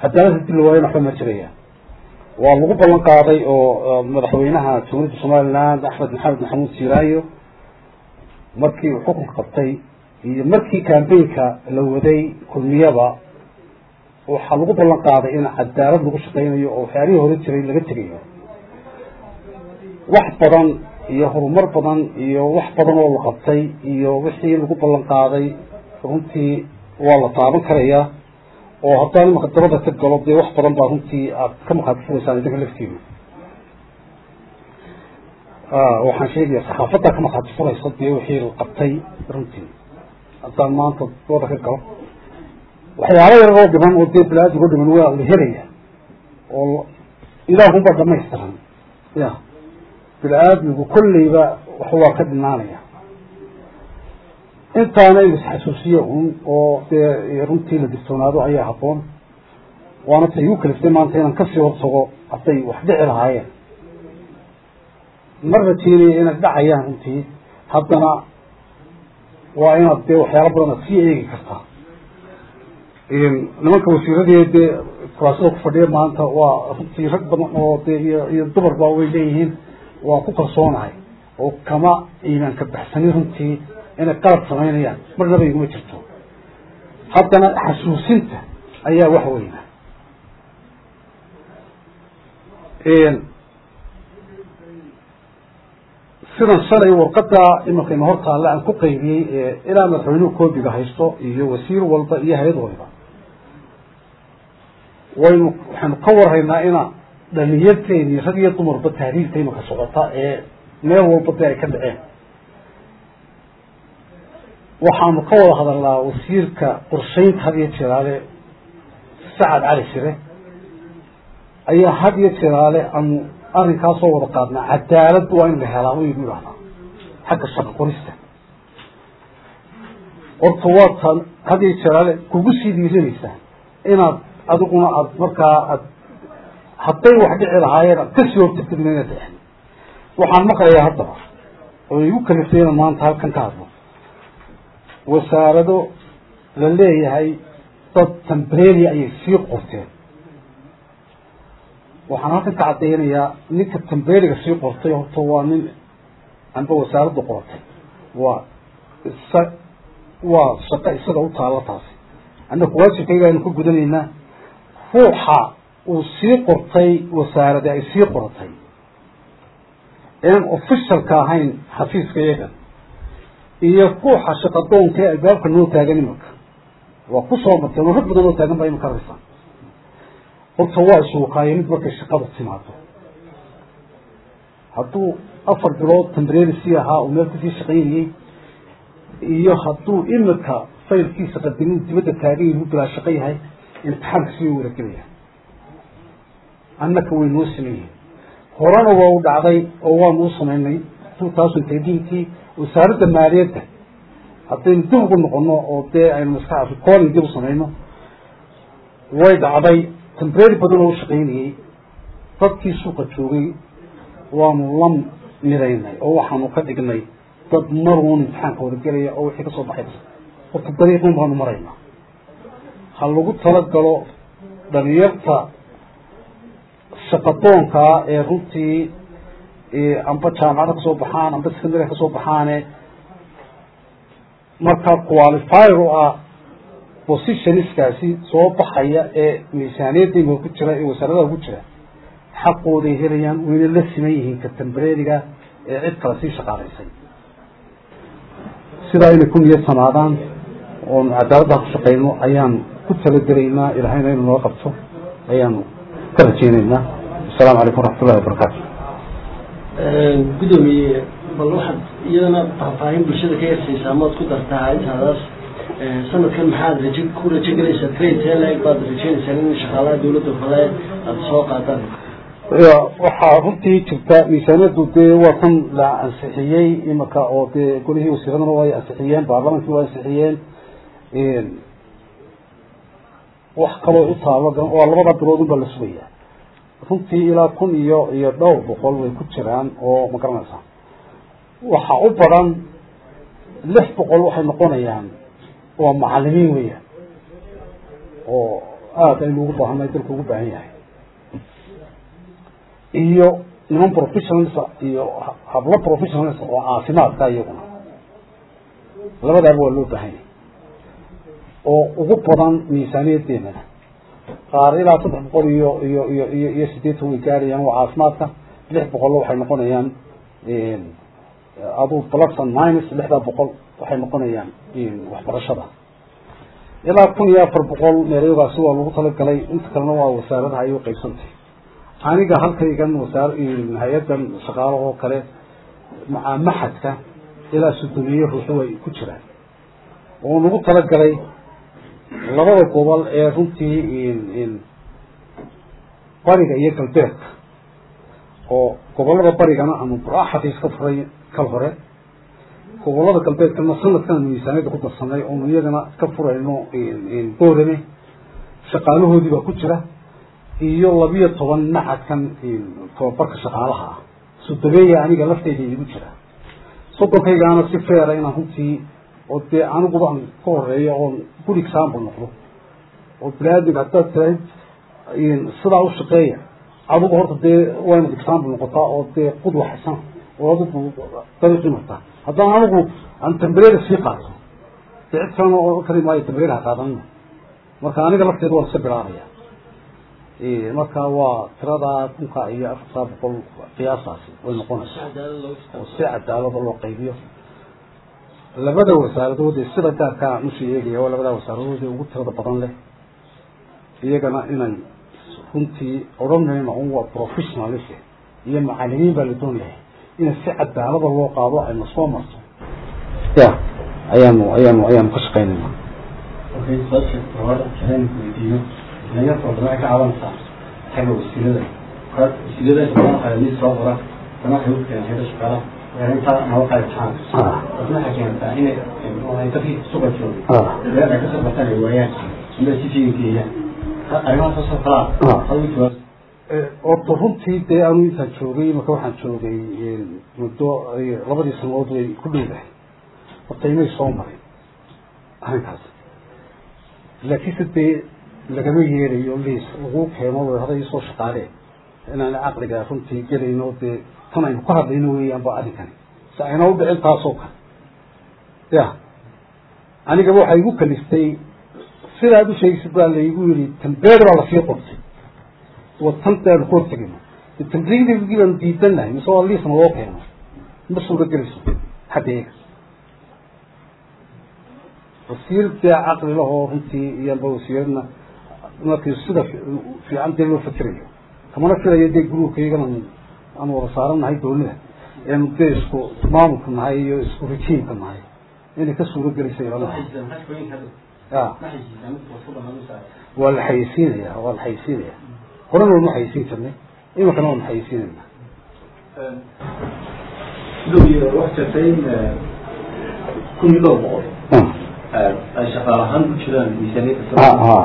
cadaalad hadii la waayana waxba ma jiraya waa lagu ballan qaaday oo madaxweynaha jamhuuriyadda somaliland axmed maxamed maxamuud siiraayo markii uu xukunka qabtay iyo markii cambaynka la waday kulmiyaba waxaa lagu ballan qaaday in cadaalad lagu shaqaynayo oo waxyaalihii hore jiray laga tegayo wax badan iyo horumar badan iyo wax badan oo la qabtay iyo wixii lagu ballan qaaday runtii waa la taaban karayaa oo haddaan imaka dabada ka galo dee wax badan baa runtii aad ka maqaati fugaysaan idinka laftiina waxaan sheegaya saxaafaddaa ka maqaati furaysa dee wixii la qabtay runtii haddaan maanta dabada ka galo waxyaala yar oo dhiman oo dee balaadigo dhiman waa la helaya oo ilaahunbaa dhamaystiran ya bini-aadmigu kolleyba wax waa ka dhinaanaya intaana in isxasuusiyo un oo dee runtii la digtoonaado ayaa habboon waana ta igu kaliftay maanta inaan kasii hortago hadday wax dhici lahaayeen ma rajeynaya inay dhacayaan runtii haddana waa inaad dee waxyaala badan aad sii eegi kartaa nimanka wasiiradii dee kuraasada ku fadhiya maanta waa runtii rag badan oo dee iyo iyo dumarba way leeyihiin waa ku kalsoonahay oo kama iimaanka baxsani runtii inay qalab samaynayaan marnaba iguma jirto haddana xasuusinta ayaa wax weyna sidan shalay warqada imakayna hor taalla aan ku qaybiyey ilaa madaxweynuhu koobiga haysto iyo wasiir walba iyo hay-ad waliba waynu waxaynu ka warhaynaa ina dhalinyarteeni rag iyo dumarba tahriibta imaka socota ee meel walba dee ay ka dhaceen waxaanu ka wada hadalnaa wasiirka qorshaynta had iyo jeeraale sacad cali shire ayaa had iyo jeeraale aanu arrinkaasoo wada qaadnaa cadaalad waa in la helaa u igu idhahdaa xagga shaqo qorista horta waa tan had iyo jeeraale kugu sii dhiiranaysaa inaad adiguna aad markaa aad hadday wax dhici lahaayeen aad kasii hortagtidna inaad dhicin waxaan maqlayaa haddaba oo igu kaliftay inaan maanta halkan ka hadlo wasaarado la leeyahay dad tambrenia ayay sii qorteen waxaan halkan ka caddaynayaa ninka tambreniga sii qortay horta waa nin amba wasaaradda qoratay waa isa waa shaqo isaga u taalla taasi annaku waajibkayga aynu ka gudanaynaa ruuxa uu sii qortay wasaaradi ay sii qoratay inaan officialka ahayn xafiiska iyaga iyo ruuxa shaqadoonka ee albaabka noo taagan imanka waa ku soo marteen oo rag badan oo taagan baa imanka araysa horta waa iswakaayo mid markay shaqada timaado hadduu afar bilood tambreni sii ahaa uu meel kusii shaqaynayey iyo hadduu imika faylkiisa qadimin dibadda taagan yahu bilaa shaqo yahay imtixaanka sii waragelaya annaka way noo sameeyeen horena waa u dhacday oo waanu u samaynay two thousand eighteen-kii wasaaradda maaliyadda haddaynu dib ugu noqono oo dee aynu maska recording dib u samayno way dhacday tambreri badan oo u shaqaynayey dadkii suuqa joogay waanu la midaynay oo waxaanu ka dhignay dad maruun imtixaanka wadagelaya oo wixii kasoo baxay horta dariiqun baanu maraynaa ha lagu talagalo dhalinyarta shaqadoonkaa ee runtii amba jaamacada kasoo baxaan amba secondary kasoo baxaane markaa qualifier u ah positionskaasi soo baxaya ee miisaaniyadayga ku jira ee wasaaradaha ku jira xaqooday helayaan wayna la siman yihiin ka tambreriga ee cid kale sii shaqaalaysay sidaa inay ku niyad samaadaan oonu cadaaladdaa ku shaqayno ayaan ku talagelaynaa ilahayna inuu noo qabto ayaanu ka rajeynaynaa asalaamu calaykum waraxmatullahi wabarakaatu gudoomiye bal waxaad iyadana faahfaahin bulshada ka yarsaysaa maad ku dartaa intaadaas sanadkan maxaad raje ku rajo gelaysaa trade lag baad rajeynaysaa in shaqaalaha dawladda kale aada soo qaataan waxaa runtii jirta miisaaniyaddu dee waa kan la ansixiyey imika oo dee golihii wasiiradana way ansixiyeen baarlamankii waa ansixiyeen wax kaloo u taalo waa labada bilood unbaa la sugaya runtii ilaa kun iyo iyo dhowr boqol way ku jiraan oo ma garanaysaa waxa u badan lix boqol waxay noqonayaan waa macalimiin weeyaan oo aada aynu ugu baahanay dalku ugu baahan yahay iyo niman professionals iyo hablo professionals oo caafimaadka iyaguna labadaaba waa loo baahan yahay oo ugu badan miisaaniyadeennana qaar ilaa saddex boqol iyo iyo iyo iyo iyo sideetan way gaarayaan waa caafimaadka lix boqollo waxay noqonayaan aduu plus and minus lixda boqol waxay noqonayaan waxbarashada ilaa kun iyo afar boqol meeryogaasi waa lagu talagalay inta kalena waa wasaaradaha ay u qaybsantay aniga halkaygan wasaar hay-adan shaqaalaha oo kale maca maxadka ilaa sodomeeye ruuxu ay ku jiraan oo lagu talagalay labada gobol ee runtii bariga iyo galbeedka oo gobolada barigana aanu xafiis ka furay kal hore gobolada galbeedkana sanadkan miisaaniyada ku darsanay oonu iyagana ka furayno boorame shaqaalahoodii baa ku jira iyo labiyo toban macadkan tababarka shaqaalaha ah sodomeeya aniga lafteyda igu jira soddonkaygaana si feera inaan runtii oo dee aniguba aan ka horeeyo oon good example noqdo oo bini-aadamka haddaad tiraahid sidaa u shaqeeya adigu horta dee waa inaad example noqotaa oo dee qudwa xasan oo adigu dariiqii martaa haddaan anigu aan tambareeda sii qaato dee cid kalena oo kali maayo tambareeda ha qaadanina marka aniga lafteeda waan iska bilaabaya marka waa tiradaa kunka iyo afartaa boqol qiyaasaasi way noqonaysaa oo si cadaalada loo qaybiyo labada wasaaradood ee sida gaarkaa nushi eegaya waa labada wasaaradood ee ugu tirada badan leh iyagana inay runtii odhanayno un waa professionalis iyo macalimiin baa la doonayahay in si cadaalada loo qaado ayna soo marto ya ayaanu ayaanu ayaanu ka shaqaynayna okay su-aasha hore waxaan weydiiyo dhalinyarta wadana ay ka cabanaysaa xagga wasiilada wasiilada shaqaalaha mid soo qora dana waxay u keeneen hayda shaqaalaha intaa naba qaybtaan dadna waxay keentaa inay dadkii suqa joogay reer ay kasoo bartaan ay waayaan inay si fiiga geeyaan arrimahaas soo kalaa adigu jawaab orta runtii dee anu intaan joogay marka waxaan joogay muddo labadii sanadood way ku dhowdahay horta imay soo maray arrinkaas laakiinse dee lagama yeelayo liis lagu keeno hada isoo shaqaalee inaan caqliga runtii gelayno dee tan aynu ka hadlayno weeyaan ba arrinkani si ayna u dhicin taasoo kale ya anigaba waxaa igu kaliftay sidaad u sheegsid baa laygu yiri tambeer baa lasii qortay wa tantaanu ka hortegayno tamriigdii baanu diidanahay mise waa liisna loo keeno ma suura gelayso xagga iyaga wasiir dee caqli lahoo runtii iyoba wasiiradna markii sida fiican dee loo fakerayo kamana filayo dee gruubka iyagana aan wada saarannahay doonida eenu dee isku maamulka nahay iyo isku rajiimka nahay inay ka suuro gelaysa ilanahay ya waa la xayeysiinaya waa la xayeysiinaya horena waynu xayeysiin jirnay iminkana waanu xayeysiinayna sidoo wax jirtay kun iyo dhowr boqol ay shaqaal ahaan ku jiraan miisaaniyadda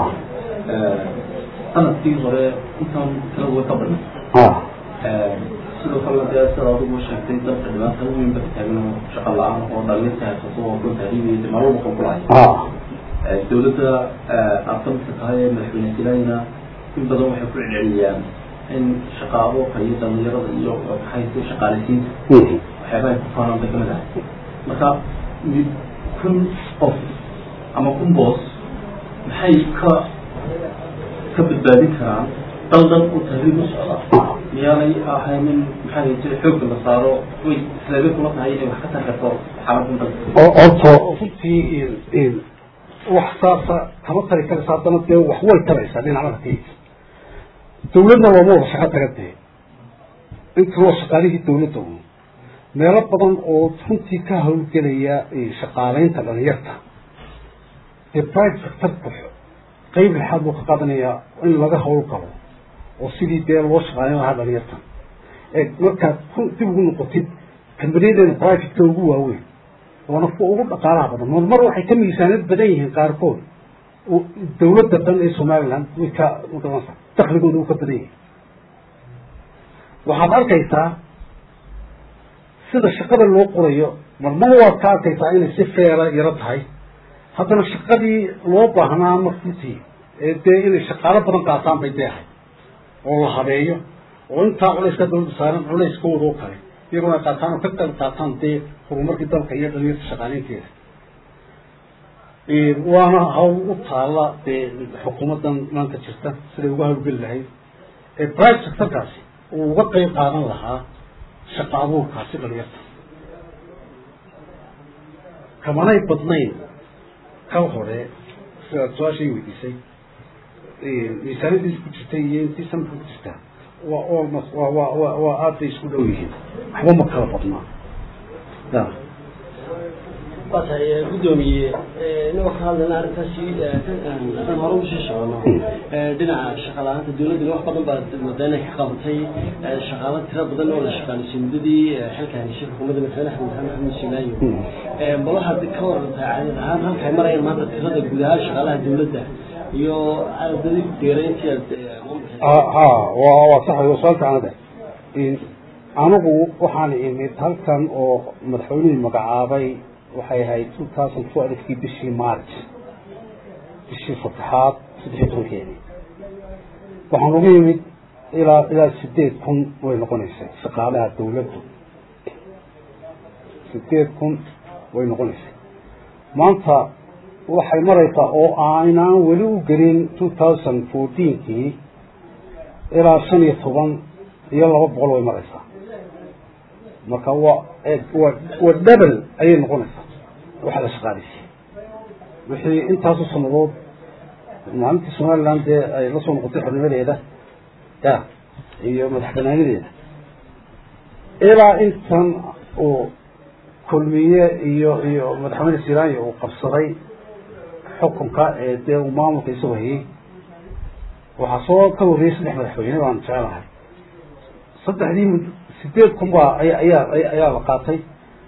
sanadkii hore intaan tirada way ka badnay sidoo kale dee sida adigu sheegtay dalka dhibaata weyn ba taagno shaqa la-aan oo dhalinta haysato oo ku taariibiyay maalmo boqon kulahay dawladda aad ka midka tahay ee madaxweyne silaayna in badan waxay ku celceliyaan in shaqa abuurka iyo dhalinyarada iyo maxay shaqaaleysiinta waxyaabaha ay ku faanaan bay kamid ahay marka mid kun qof ama kun boos maxay ka ka badbaadin karaan dal dhan u tahriib u socda miyaanay ahaynin maxay jira xoogga la saaro way islaamay kula tahay inay wax ka tari karto xaaladdan dalka oo orto runtii wax saasa kama tari karaysa haddana dee wax way taraysaa dhinacada kaysa dawladna looma wada shaqo taga dee inta waa shaqaalihii dawladda un meelo badan oo runtii ka hawlgelaya shaqaaleynta dhalinyarta dee private sectorku qeyb lixaad buu ka qaadanayaa in laga hawl galo oo sidii dee loo shaqaaleyn lahaa dhalinyarta ee markaad dib ugu noqotid kambaniyadeenna privateka ugu waaweyn waana kuwa ugu dhaqaalaha badan mar mar waxay ka miisaaniyad badan yihiin qaarkood dawladda dhan ee somaliland way ka magaranaysa dakligooda uu ka badan yahay waxaad arkaysaa sida shaqada loo qorayo marmar waad ka arkaysaa inay si feera yaro tahay haddana shaqadii loo baahnaa markuutii dee inay shaqaalo badan qaataan bay deehay oo la habeeyo oo intaa culayska dawladda saaran culayskooda oo kale iyaguna ay qaataan oo ka qayb qaataan dee horumarkii dalka iyo dhalinyarta shaqaaleynteeda waana hawl u taala dee xukuumaddan maanta jirta siday uga hawlgeli lahayd ee private sectorkaasi uu uga qayb qaadan lahaa shaqa abuurkaasi dhalinyarta kamanay badnayn ka hore sidaad su-aashay weydiisay miisaanadiis ku jirtay iyo intii sanadka ku jirtaa waa almost waa waa wa waa aad bay isku dhow yihiin waxba ma kala badnaa ya waa tahay guddoomiye inagoo ka hadlayna arrintaasi aan hore usii socono dhinaca shaqa la-aanta dawladduna wax badan baa moodaa inay ka qabatay shaqaalo tiro badan oo la shaqaalisiy muddadii xilka hayshay xukuumadda madaxweyne axmed maxamed axmed sinaayo bal waxaad ka warantaa caadad ahaan halkay marayaan maanta tirada guud ahaan shaqaalaha dawladda iyo aadadi deerayntii aad ha waa waa sax waa su-aal fiicanade anigu waxaan imid halkan oo madaxweynihii magacaabay waxay ahayd two thousand twelvekii bishii march bishii saddexaad saddexiy tobankeedii waxaan ugu yimid ilaa ilaa sideed kun way noqonaysay shaqaalaha dawladdu sideed kun way noqonaysay maanta waxay maraysaa oo aynaan weli u gelin two thousand fourteenkii ilaa shan iyo toban iyo laba boqol way maraysaa marka waa waa waa double ayay noqonaysaa waxa la shaqaalisiye wixii intaasu sanadood maalintii somaliland dee ay la soo noqotay xornimadeeda ya iyo madax banaanideeda ilaa intan uu kulmiye iyo iyo madaxweyne siranya uu qabsaday xukunka ee dee uu maamulka isagu hayay waxaa soo ka horreeyey saddex madaxweyne baan jecelahay saddexdii mud sideed kun baa aya ayaa ayaa la qaatay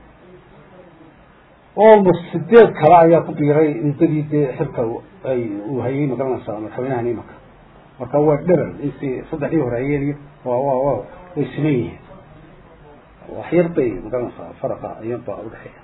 almost sideed kale ayaa ku biiray muddadii dee xilka ay uu hayay magaranaysaa madaxweynahan imanka marka waa dhebel intii saddexdii hore hayeen iyo waa waa waa way siman yihiin wax yar bay magaranaysaa faraqa ayaba udhexeeya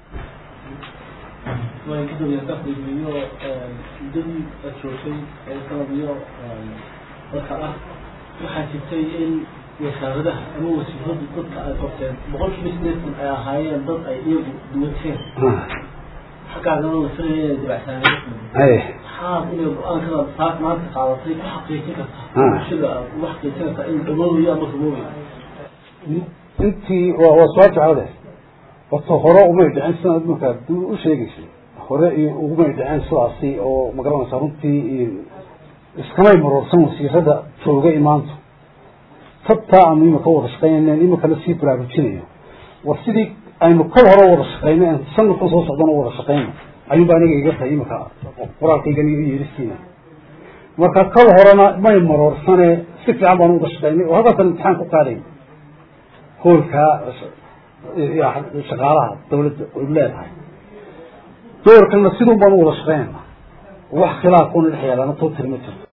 waan ka doonayaa dakhligiiyo muddadii aad joogtay ee sanadiyo dadka ah waxaa jirtay in wasaaradaha ama wasiiradu dadka ay qabteen boqol kiiba sideetan ay ahaayeen dad ay iyagu duwateen xaggaagana la filaya inay dabacsaaneen maxaad inay go-aankada saak maanta qaadatay ku xaqiijin kartaa bulshada aad ugu xaqiijin kartaa in dhamoobayo ama rumoobayo intii waa waa su-aal jeclade horta hore umay dhicin sidaad markaa u sheegaysay hore iyo ugumay dhiceen sidaasi oo magaranaysaa runtii iskamay maroorsan wasiirada jooga imaantu tabtaa aanu imika wada shaqeynaynen imikana sii baraarujinayo war sidii aynu kol hore wada shaqeyno en sanadkan soo socdana wada shaqeyno ayuunba aniga iga tahay imika qoraalkaygan iyo yeeristiina marka kol horena may maroorsane si fiican baanu wada shaqeynay oo halkaasan imtixaan ku qaaday hoolkaa shaqaalaha dawladda ay leedahay doorkana sidun baanu wada shaqeynayna wax khilaaf kuna dhex yaalaana too tirma jirto